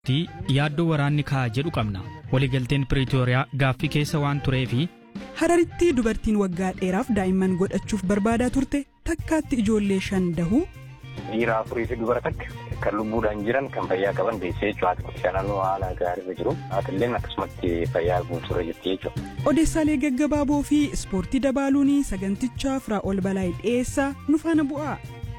yaaddoo waraanni ka'a jedhu qabna waliigalteen piriitooriyaa gaaffii keessa waan tureefi Hararittii dubartiin waggaa dheeraaf daa'imman godhachuuf barbaadaa turte takkaatti ijoollee shan dahuu Dhiira afurii fi dubara takka kan lubbuudhaan jiran kan fayyaa qaban deessee jechuudha. Haati shananuu haala gaariirra jiru. Haatilleen akkasumatti fayyaa guutuurra jirti jechuudha. odeessaalee gaggabaaboo fi ispoortii dabaaluun sagantichaaf raa'ol balaayii dhiyeessaa nu faana bu'aa.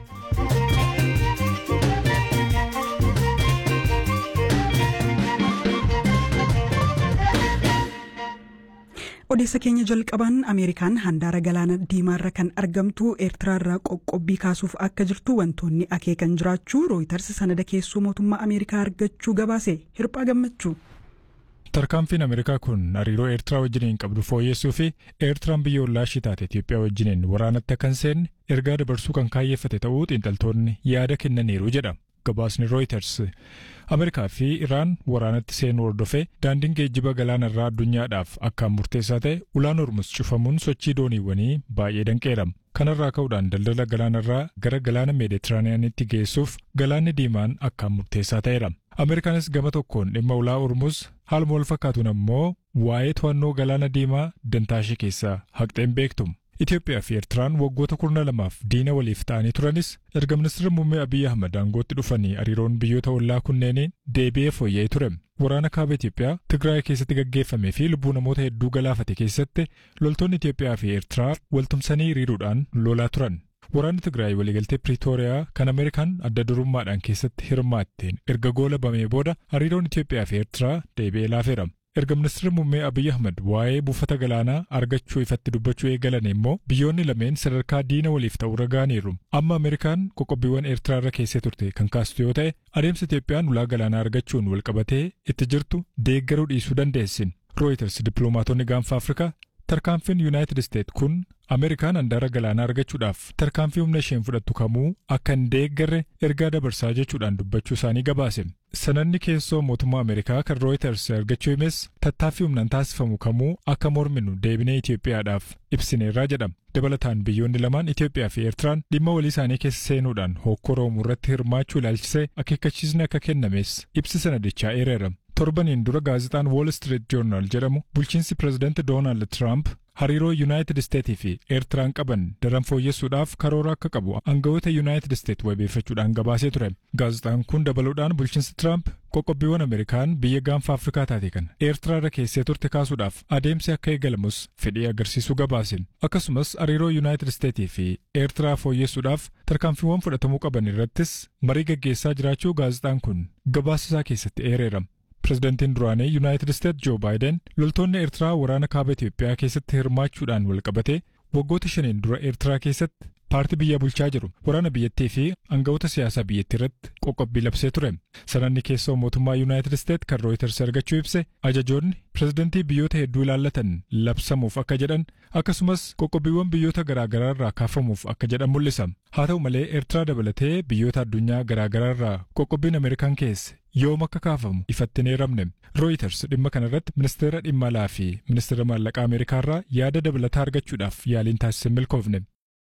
odeessa keenya jalqabaan ameerikaan handaara galaana diimaarra kan argamtu eertiraarraa qoqqobbii kaasuuf akka jirtu wantoonni akeekan jiraachuu rooyitars sanada keessoo mootummaa ameerikaa argachuu gabaase hirphaa gammachuu. Tarkaanfiin Ameerikaa kun hariiroo Eertiraa wajjiniin qabdu fooyyessuu fi Eertiraan biyya ollaa ishii taate Itoophiyaa wajjiniin waraanatti akka hin seenne ergaa dabarsuu kan kaayyeeffate ta'uu xiinxaltoonni yaada kennaniiru jedha. Gabaasni Reuters Ameerikaa fi Iraan waraanatti seenuu hordofee daandiin geejjiba galaanarraa addunyaadhaaf akkaan murteessaa ta'e ulaan Hormuz cufamuun sochii dooniiwwanii baay'ee danqeera. Kanarraa ka'uudhaan daldala galaanarraa gara galaana Meeditiraaniyaanitti geessuuf galaanni diimaan akkaan murteessaa ta'eera. Ameerikaanis gama tokkoon dhimma ulaa Hormuz haaluma wal fakkaatuun ammoo waa'ee to'annoo galaana diimaa dantaashee keessaa haqxeen beektu. Itoophiyaa fi Eertiraan waggoota kurna lamaaf diina waliif ta'anii turanis erga ministeerri muummee Abiyyi Ahmad aangootti dhufanii hariiroon biyyoota ollaa kunneeniin deebi'ee fooyya'ee ture. Waraana kaaba Itoophiyaa Tigraay keessatti gaggeeffamee fi lubbuu namoota hedduu galaafate keessatti loltoonni Itoophiyaa fi Eertiraa waltumsanii hiriiruudhaan lolaa turan. Waraanni Tigraay waliigaltee Piriitooriyaa kan Ameerikaan adda durummaadhaan keessatti hirmaatteen erga goola bamee booda hariiroon Itoophiyaa fi Eertiraa deebi'ee laafeera. Erga ministeerri muummee Abiyyi Ahmad waa'ee buufata galaanaa argachuu ifatti dubbachuu eegalan immoo biyyoonni lameen sadarkaa diina waliif ta'uu ragaaniiru. Amma Ameerikaan qoqqobbiiwwan Eertiraa irra keessee turte kan kaastu yoo ta'e adeemsa Itoophiyaan ulaa galaanaa argachuun walqabatee itti jirtu deeggaruu dhiisuu dandeessin. Reuters dippiloomaatonni gaanfa Afrikaa tarkaanfiin Yuunaayitid Isteet kun Ameerikaan handaara galaanaa argachuudhaaf tarkaanfii humna isheen fudhattu kamuu akka hin deeggarre ergaa dabarsaa jechuudhaan dubbachuu isaanii gabaase. Sanadni keessoo mootummaa Ameerikaa kan Reuters argachuu himes tattaaffii humnaan taasifamu kamuu akka morminu deebinee Itoophiyaadhaaf ibsineerraa jedhama. Dabalataan biyyoonni lamaan Itoophiyaa fi Eertiraan dhimma walii isaanii keessa seenuudhaan hokkora uumuu irratti hirmaachuu ilaalchisee akeekkachiisni akka kennames ibsi sanadichaa eereera. Torbaniin dura gaazexaan Wall Street Journal jedhamu bulchiinsi pirezidaanti Doonaald Tiraamp hariiroo Yuunaayitid Isteetii fi Eertiraan qaban daran fooyyessuudhaaf karoora akka qabu aangawoota Yuunaayitid Isteet wabeeffachuudhaan gabaasee ture. Gaazexaan kun dabaluudhaan bulchiinsi Tiraamp qoqqobbiiwwan Ameerikaan biyya gaanfa Afrikaa taate kana Eertiraa irra keessee turte kaasuudhaaf adeemsi akka eegalamus fedhii agarsiisuu gabaase. Akkasumas hariiroo Yuunaayitid Isteetii fi Eertiraa fooyyessuudhaaf tarkaanfiiwwan fudhatamuu qaban irrattis marii gaggeessaa jiraachuu gaazexaan kun gabaasa isaa keessatti eereera. Pireezidantiin duraanii Yuunaayitid Isteet Joo Baayiden loltoonni Eertiraa waraana kaaba Itoophiyaa keessatti hirmaachuudhaan walqabatee waggoota shaniin dura Eertiraa keessatti paartii biyya bulchaa jiru waraana biyyattii fi aangawoota siyaasaa biyyattii irratti qoqqobbii labsee ture. Sanadni keessoo mootummaa Yuunaayitid Isteet kan Reuters argachuu ibse ajajoonni pireezidantii biyyoota hedduu ilaallatan labsamuuf akka jedhan akkasumas qoqqobbiiwwan biyyoota garaagaraa irraa kaafamuuf akka jedhan mul'isa. Haa ta'u malee Eertiraa dabalatee biyyoota addunyaa garaagaraa irraa qoqqobbiin Ameerikaan keesse yoom akka kaafamu ifatti hin eeramne. Reuters dhimma kanarratti ministeera dhimma alaa fi ministeera maallaqaa Ameerikaa irraa yaada dabalataa argachuudhaaf yaaliin taasise milkoofne.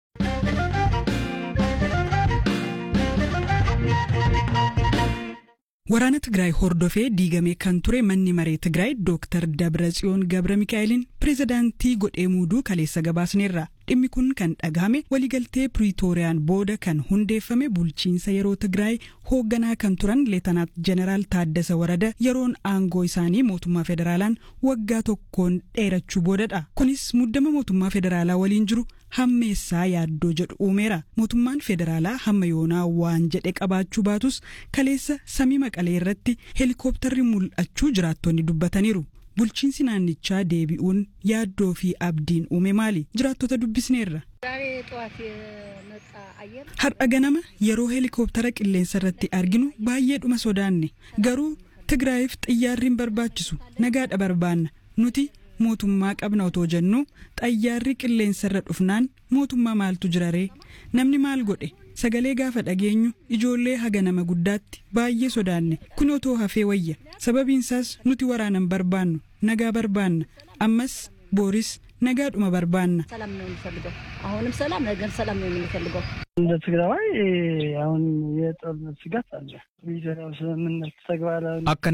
Waraana Tigraay hordofee diigamee kan ture manni maree Tigraay Dooktar Dabratsiyoon Gabra Mikaa'eliin pireezidaantii godhee muuduu kaleessa gabaasneerra. Dhimmi kun kan dhagahame waliigaltee Piriitooriyaan booda kan hundeeffame bulchiinsa yeroo Tigraay hoogganaa kan turan Leetanaat Jeneraal Taaddasa Warada yeroon aangoo isaanii mootummaa federaalaan waggaa tokkoon dheerachuu boodadha. Kunis muddama mootummaa federaalaa waliin jiru hammeessaa yaaddoo jedhu uumeera. Mootummaan federaalaa hamma yoonaa waan jedhe qabaachuu baatus kaleessa samii maqalee irratti heelikooptarri mul'achuu jiraattonni dubbataniiru. Bulchiinsi naannichaa deebi'uun yaaddoo fi abdiin uume maali? Jiraattota dubbisneerra. Har'a ganama yeroo heelikooptara qilleensa irratti arginu baay'ee dhuma sodaanne garuu Tigraayiif xiyyaarri hin barbaachisu nagaadha barbaanna nuti mootummaa qabna otoo jennu xayyaarri qilleensa irra dhufnaan mootummaa maaltu jiraree namni maal godhe sagalee gaafa dhageenyu ijoollee haga nama guddaatti baay'ee sodaanne kun otoo hafee wayya sababiinsaas nuti waraanan barbaannu nagaa barbaanna ammas booris nagaadhuma barbaanna. ሰላም ነው የምንፈልገው። አሁንም ሰላም፣ ነገም ሰላም ነው የምንፈልገው። እንደ ትግራዋይ አሁን የጦርነት ስጋት አለ። ፕሪቶሪያው ስምምነት ተግባራዊ akka